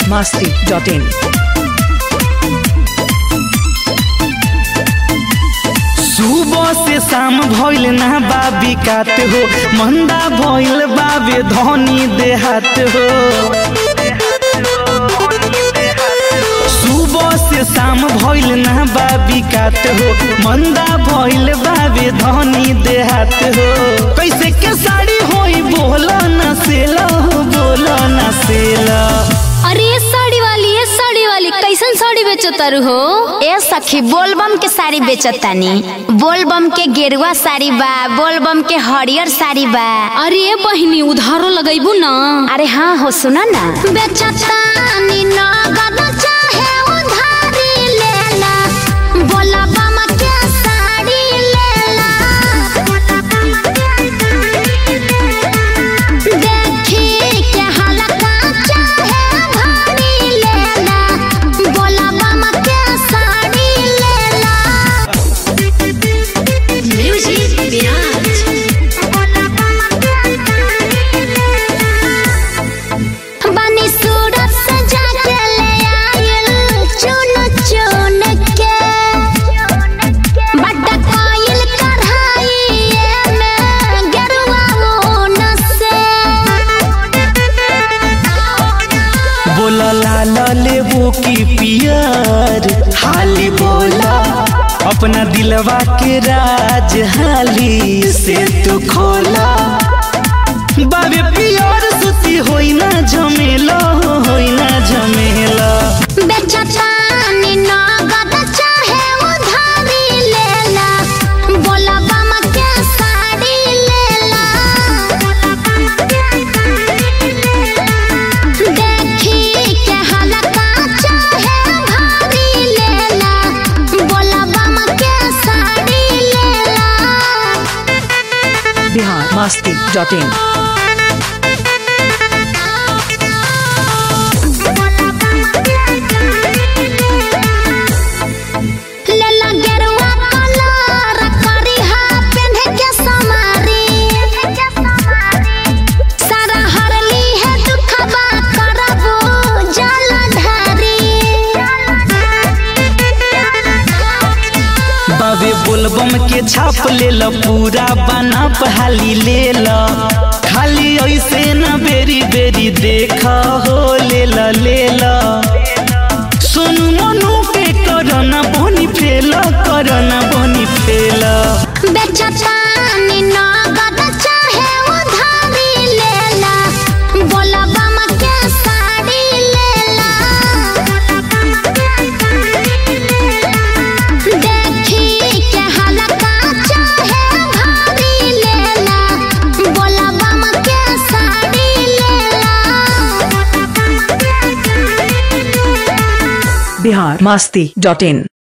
biharmasti.in सुबह से शाम भइल ना बाबी कात हो मंदा भइल बाबे धनी देहात हो सुबह से शाम भइल ना बाबी कात हो मंदा भइल बाबे धनी देहात हो कैसे के साड़ी होई बोला ना सेला बोला ना सेला अरे ये साड़ी वाली ये साड़ी वाली कैसन साड़ी बेचतारू हो ए सखी बोलबम के साड़ी बेचतानी बोलबम के गेरुआ साड़ी बा बोलबम के हरियर साड़ी बा अरे ये बहिनी उधारो लगैबू ना अरे हाँ हो सुना ना बेचतानी नगद चाहे उधारी लेला बोलबम के साड़ी लेला देखी के हलका चाहे भारी लेला बोलबम के साड़ी लेला म्यूजिक बिराज बनी सूरत सजा के ले आयल चुन चुन के बड्ड कोयल कढ़ाई में गेरुआ ऊन से बोला लाल लेबू की पियर हाली बोला अपना दिलवा के राज हाली से तू खोला बाबे पियर सुती होई ना झमेला होई ना झमेला बेचतानी नगद चाहे उधारी लेला बोला बम के साड़ी लेला देखी के हलका चाहे भारी लेला बोला बम के साड़ी लेला biharmasti.in लेला गेरुआ कलर करिहा पेन्हे के समारी सारा हरली है दुखबा करबो जलधारी बाबे बोलबम के छाप ले ल पूरा बना हाली ले ल खाली ऐसे न बेरी बेरी देख हो ले ल ले ल सोनू मनु के करना बनी फेल करना बनी फेल बेचतानी नगद चाहे उधारी लेला बोला बम के साड़ी लेला देखी के हलका चाहे भारी लेला बोला बम के साड़ी लेला biharmasti.in